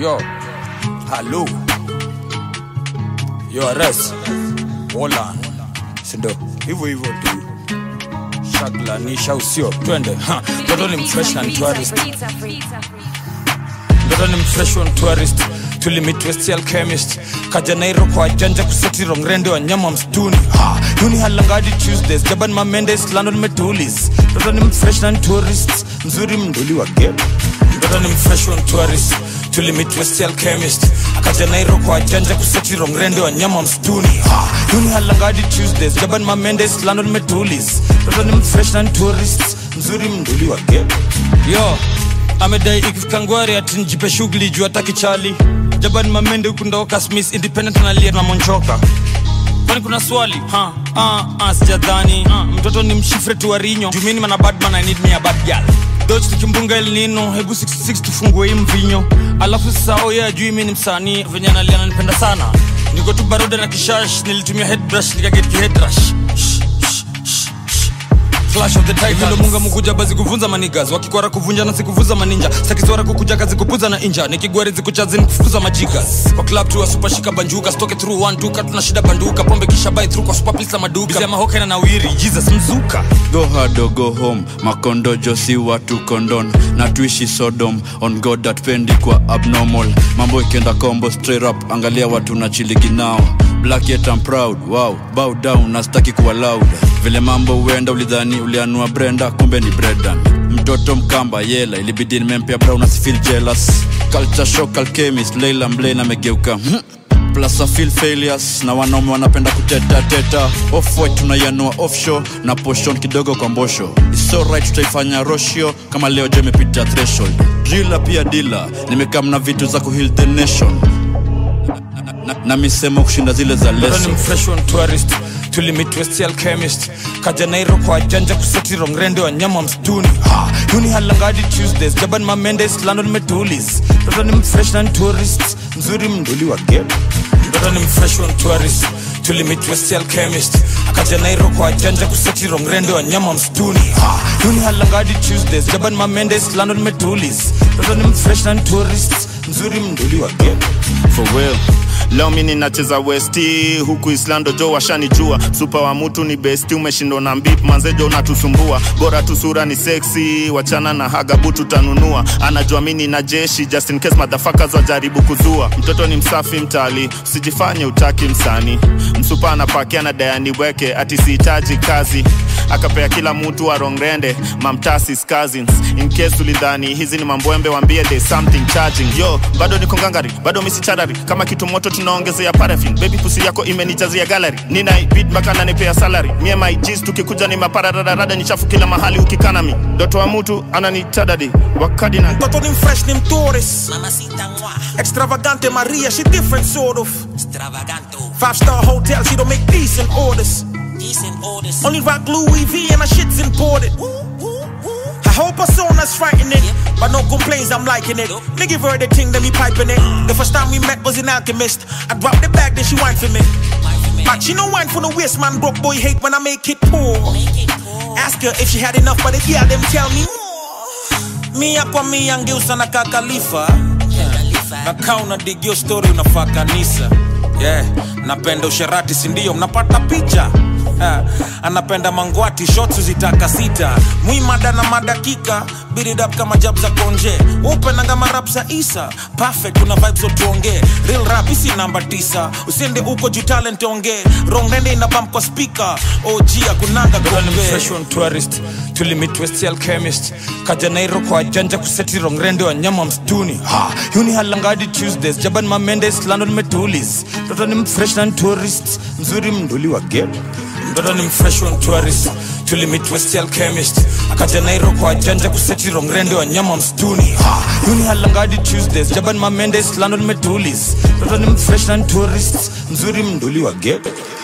Yo, halo. Yo, Ares. Wolan. Sindo, hivyo hivyo tu. Shaglanisha usio, twende. Ha, Mtoto ni mfresh na ni tourist. Mtoto ni mfresh on tourist. Tulimit West Alchemist. Kaja Nairo kwa janja kuseti rongrende wa nyama msituni. Ha, Yuni halangadi Tuesdays. Jaban Mamendes, London Metulis. Mtoto ni mfresh na ni tourist. Mzuri mduli wa gap. Mtoto ni mfresh on tourist. Tulimit West Alchemist. Akaja Nairo kwa janja kuseti rongrende wa nyama msituni. Ha, Yuni halangadi Tuesdays. Jaban Mamendes, London Metulis. Mtoto ni mfresh na ni tourist. Mzuri mduli wa gap. Yo, amedai ikifika ngwari ati nijipe shughuli juu hataki chali jaban mamende huku ndoka smith independent analia na monchoka kwani kuna swali ha ah, ah, sijadhani ah, mtoto ni mshifre tu warinyo jumini mana badman i need me a bad girl doch tukimbunga el nino hebu 66 tufungue hii mvinyo alafu sasa oye ajui mi ni msanii venye analia nanipenda sana niko tu baroda na kishash nilitumia headbrush nikaget kihedrash Flash of the Titan Ndo munga mukuja bazi kuvunza manigas Wakikwara kuvunja na sikuvunza maninja Sakizwara kukuja kazi kupuza na inja Nikigwari zikuchazi nikufukuza majigas Kwa club tu wa super shika banjuka Stoke through one two Tuna shida banduka Pombe kisha buy through kwa super pizza maduka Bizia mahoka na nawiri Jesus mzuka go hard or go home makondojo si watu kondon na tuishi sodom on god that pendi kwa abnormal mambo ikienda combo straight up angalia watu na chiligi nao black yet I'm proud wow bow down na sitaki kuwa loud vile mambo huenda ulidhani ulianua brenda kumbe ni bredan mtoto mkamba yela ilibidi nimempea brown asifeel jealous culture shock alchemist leila mblane amegeuka hmm plus I feel failures na wanaume wanapenda kuteta teta off white tunaianua offshore na poshon kidogo kwa mbosho It's so right tutaifanya roshio kama leo je imepita threshold drila pia dila nimekam na vitu za kuheal the nation na, na, na misemo kushinda zile za Mtoto ni leso mfresh on tourist tulimit West Alchemist Kaja Nairo kwa janja kuseti rongrende wa nyama msituni ha, Yuni halangadi Tuesdays Jaban Mamendes, London Metulis Mtoto ni mfresh na ni tourist Mzuri mduli wa gap Mtoto ni mfresh on tourist tulimit West Alchemist Kaja Nairo kwa janja kuseti rongrende wa nyama msituni ha, Yuni halangadi Tuesdays Jaban Mamendes, London Metulis Mtoto ni mfresh na ni tourist Mzuri mduli wa gap for real leo mi ninacheza westi huku islando jo washanijua supa wa mutu ni besti umeshindwa na mbip manzejo unatusumbua bora tu sura ni seksi wachana na hagabu tutanunua anajua mi nina jeshi just in case madhafakas wajaribu kuzua mtoto ni msafi mtali usijifanye utaki msani msupa anapakia na dayani weke ati sihitaji kazi akapea kila mtu arongrende mamtasis cousins in case ulidhani hizi ni mambwembe wambie there's something charging yo bado niko ngangari bado misicharari kama kitu moto tunaongezea paraffin baby pusi yako imenijazia gallery nina beat mpaka nanipea salary mie my G's tukikuja ni maparararada ni chafu kila mahali ukikanami ndoto wa mtu ananitadadi wakadi na Mtoto ni fresh ni mtourist Mamacita moi, Extravagante Maria, she different sort of extravaganto, Five star hotel, she don't make decent orders decent orders. Only rock Louis V and her shit's imported I hope her persona's frightening But no complaints, I'm liking it Me give her the thing, then me piping it The first time we met was in Alchemist I dropped the bag, then she whined for me But she no wine for the waist, man Broke boy hate when I make it poor Ask her if she had enough, but if yeah, them tell me more Mi hapa mi angeusa na kakalifa nakaa unadigio story unafaa kanisa yeah. napenda usherati sindio mnapata picha Ha, anapenda mangwati shots zitaka sita mwimada na madakika biridap kama jab za konje upenanga marap za isa perfect una vibes zotuongee real rap isi namba tisa usiende uko juu talent ongee rongende ina bump kwa speaker og akunanga Mtoto ni gombe mfresh on tourist tulimit West Alchemist Kaja Nairo kwa janja kuseti rongrende wa nyama msituni ha, Yuni halangadi Tuesdays Jaban Mamendes, London Metulis Mtoto ni mfresh na ni tourist Mzuri mduli wa gap Mtoto ni mfresh on tourist tulimit West Alchemist Kaja Nairo kwa janja kuseti rongrende wa nyama msituni ha, Yuni halangadi Tuesdays Jaban Mamendes, London Metulis Mtoto ni mfresh na ni tourist Mzuri mduli wa gap